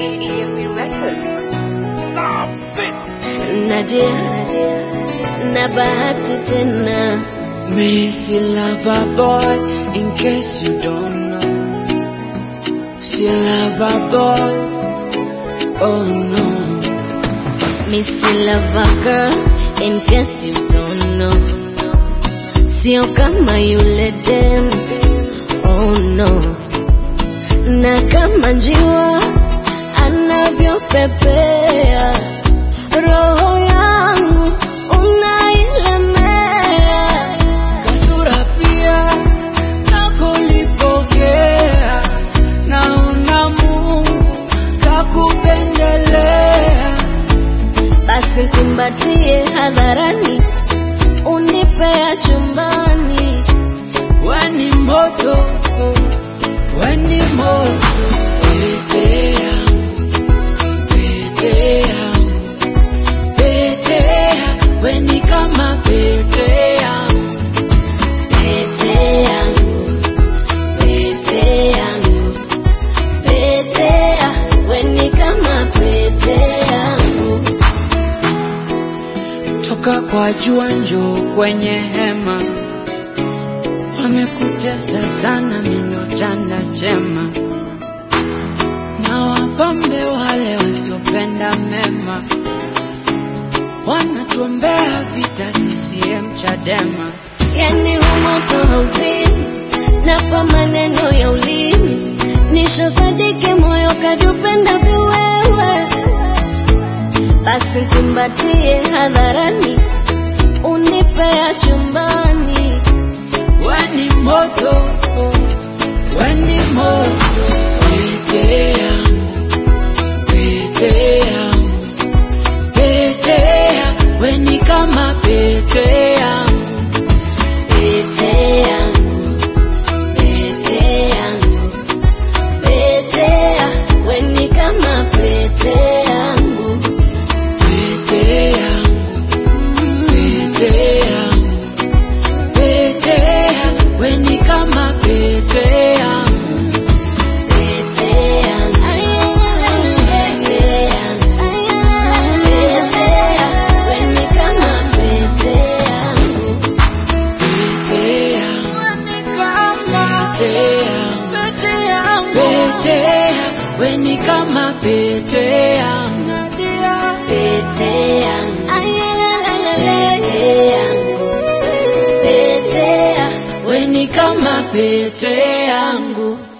EFB Records. Nadia na bahati tena Missy lover boy, in case you don't know. She lover boy, oh no. Missy Lover Girl in case you don't know Sio kama yule dem Oh no Na kama njiwa anavyopepea Roho yangu unailemea Kasura pia nakulipokea, naona Mungu kakupendelea. Basi kumbatie hadharani Unipea chumbani Weni moto, weni moto. Pete yangu, pete yangu, pete yangu, weni kama pete yangu. Pete yangu, pete yangu, pete ya, weni kama pete yangu. Toka kwa jua njoo kwenye hema, wamekutesa sana mino chanda chema, na wapambe wale wasiopenda mema, wanatuombea vita CCM Chadema. Yani humoto hauzini, na kwa maneno ya ulimi nishosadike moyo kadupenda viwewe. Basi kumbatie hadharani, unipea chumbani. Weni moto, weni moto, pete yangu, pete yangu, pete yangu, weni kama pete yangu. Pete yangu, pete yangu, pete ya, weni kama pete yangu. Pete yangu, pete yangu, pete yangu, weni kama pete yangu. Pete yangu, pete yangu, pete ya, weni kama pete yangu. Pete yangu, pete yangu, weni kama pete yangu. Pete yangu, pete yangu, pete ya, Weni kama pete yangu.